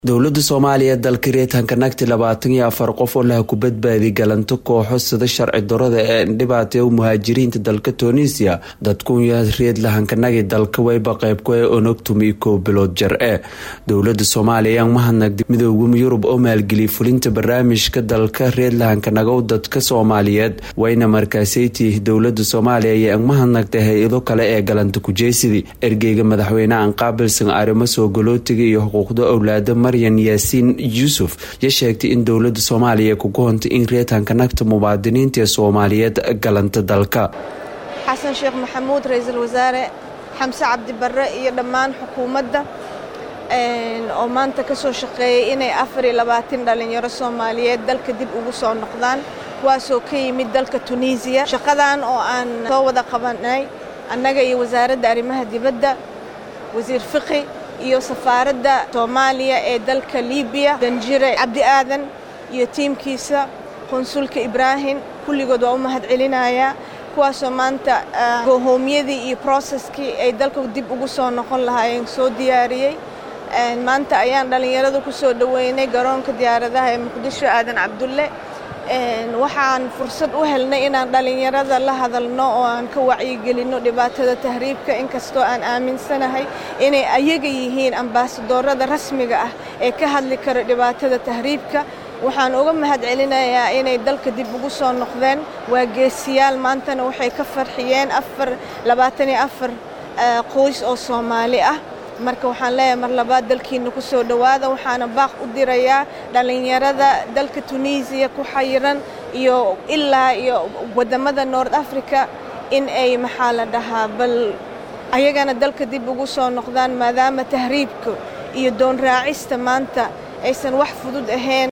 dowladda soomaaliya dalka reetanka nagti labaatan iyo afar qof oo laha ku badbaadi galanto kooxo sida sharci darada ee indhibaatee muhaajiriinta dalka tunisia dadkunya reed lahankanagi dalka wayba qeybku ee onogtumi kow bilood jar e dowlada soomaaliya mahadnagdi midooda yurub oo maalgeliyay fulinta barnaamijka dalka reed lahankanagow dadka soomaaliyeed wayna markaaseytii dowlada soomaaliya ayaa mahadnagtay hay-ado kale ee galanta kujeysidii ergeyga madaxweynehan qaabilsan arrimo soo galootiga iyo xuquuqda owlaada maryan yaasiin yuusuf ya sheegtay in dowlada soomaaliya kugu hontay in reetanka nagta muwaadiniinta ee soomaaliyeed galanta dalka xasan sheekh maxamuud ra-iisul wasaare xamse cabdi barre iyo dhammaan xukuumadda oo maanta ka soo shaqeeyay inay afar iyo labaatan dhallinyaro soomaaliyeed dalka dib ugu soo noqdaan kuwaasoo ka yimid dalka tunisiya shaqadan oo aan soo wada qabanay annaga iyo wasaaradda arrimaha dibadda wasiir fiqi iyo safaaradda soomaaliya ee dalka libiya danjire cabdi aadan iyo tiimkiisa qonsulka ibraahim kulligood waa u mahad celinayaa kuwaasoo maanta gohoomyadii iyo broseskii ay dalka dib ugu soo noqon lahaayeen soo diyaariyey maanta ayaan dhallinyarada ku soo dhoweynay garoonka diyaaradaha ee muqdisho aadan cabdulle waxaan fursad u helnay inaan dhallinyarada la hadalno oo aan ka wacyigelinno dhibaatada tahriibka inkastoo aan aaminsanahay inay ayaga yihiin ambaasadoorada rasmiga ah ee ka hadli kara dhibaatada tahriibka waxaan uga mahad celinayaa inay dalka dib ugu soo noqdeen waa geesiyaal maantana waxay ka farxiyeen afar labaatan iyo afar qoys oo soomaali ah marka waxaan leeyahay mar labaad dalkiina ku soo dhowaada waxaana baaq u dirayaa dhallinyarada dalka tunisiya ku xayiran iyo ilaa iyo waddamada nord africa in ay maxaa la dhahaa bal ayagana dalka dib ugu soo noqdaan maadaama tahriibka iyo doon raacista maanta aysan wax fudud ahayn